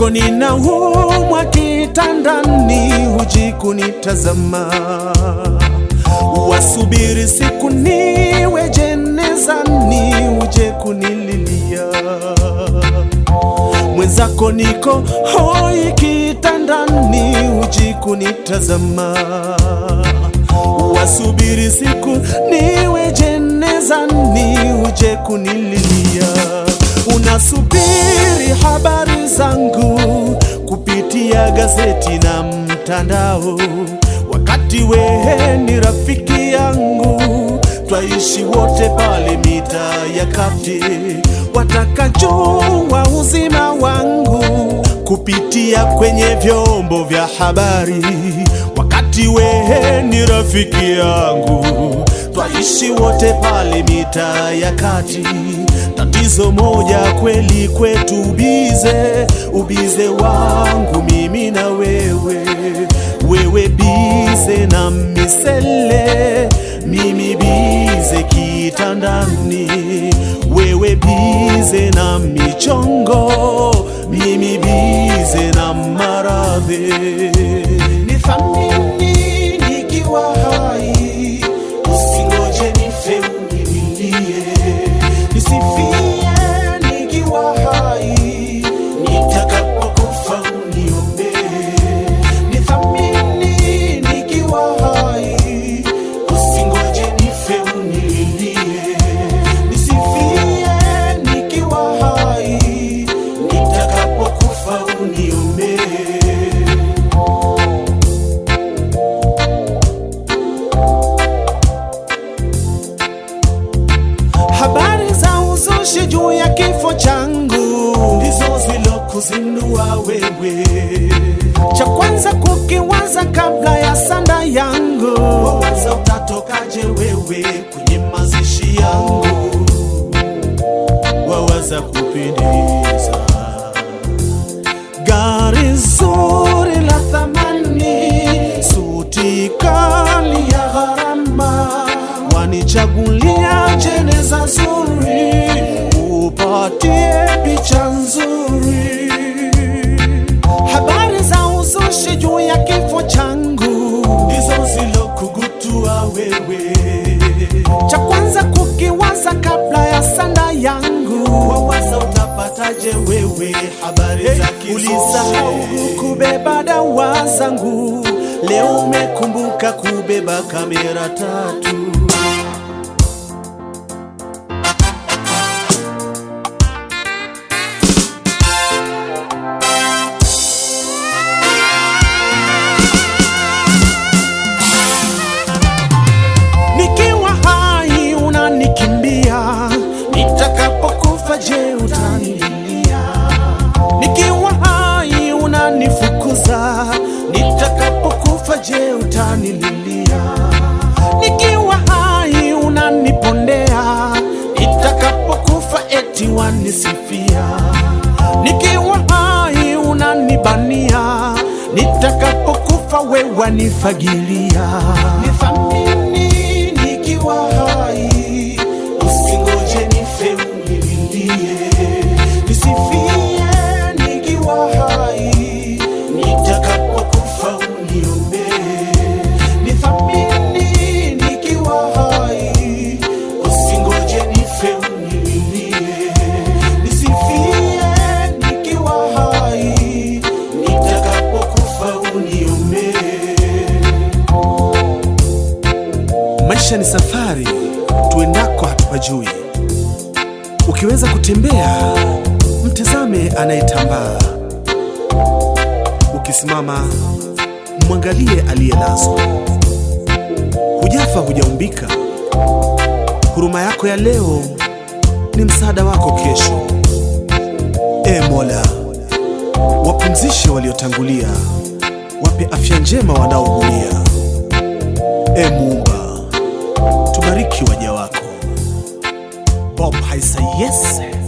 mwenzako ninaumwa kitandani, huji kunitazama, wasubiri siku niwe jenezani, uje kunililia. Mwenzako niko hoi kitandani, huji kunitazama, wasubiri siku niwe jenezani, uje kunililia unasubiri habari zangu kupitia gazeti na mtandao, wakati wewe ni rafiki yangu, twaishi wote pale mitaa ya kati, wataka jua uzima wangu kupitia kwenye vyombo vya habari, wakati wewe ni rafiki yangu, twaishi wote pale mitaa ya kati tatizo moja kweli kwetu, ubize ubize wangu mimi na wewe, wewe bize na misele, mimi bize kitandani, wewe bize na michongo, mimi bize na maradhi. Nithamini nikiwa hai, usingoje nife unililie nisifie nikiwa hai, nitakapokufa uniombee. Nithamini nikiwa hai, usingoje nife unililie. Nisifie nikiwa hai, nitakapokufa uniombee. Habari za uzushi juu ya kifo changu ndizo zilokuzindua wewe. Cha kwanza kukiwaza kabla ya sanda yangu, wawaza utatokaje wewe kwenye mazishi yangu, wawaza kupendeza gari zuri la thamani, suti kali ya gharama, wanichagulia jeneza zuri, upatie picha nzuri. Habari za uzushi juu ya kifo changu ndizo zilokugutua wewe. Cha kwanza kukiwaza kabla ya sanda yangu, wawaza utapataje wewe habari za kifo. Ulisahau kubeba dawa zangu, leo umekumbuka kubeba kamera tatu. Nikiwa hai unanikimbia, nitakapokufa je, utanililia? Nikiwa hai unanifukuza, nitakapokufa je, utanililia? Nikiwa hai unanipondea, nitakapokufa eti wanisifia. Nikiwa hai unanibania, nitakapokufa we wanifagilia. Nithamini nikiwa hai, usingoje nife unililie. Nisifie nikiwa hai, nitakapokufa uniombee. Nithamini nikiwa hai, usingoje nife unililie. Nisifie nikiwa hai, nitakapokufa uniombee. Maisha ni safari, tuendako hatupajui. Ukiweza kutembea, mtazame anayetambaa. Ukisimama, mwangalie aliyelazwa. Hujafa, hujaumbika. Huruma yako ya leo ni msaada wako kesho. E Mola, wapumzishe waliotangulia, wape afya njema wanaoumia. E Muumba, tubariki waja wako. Bob Haisa, yes.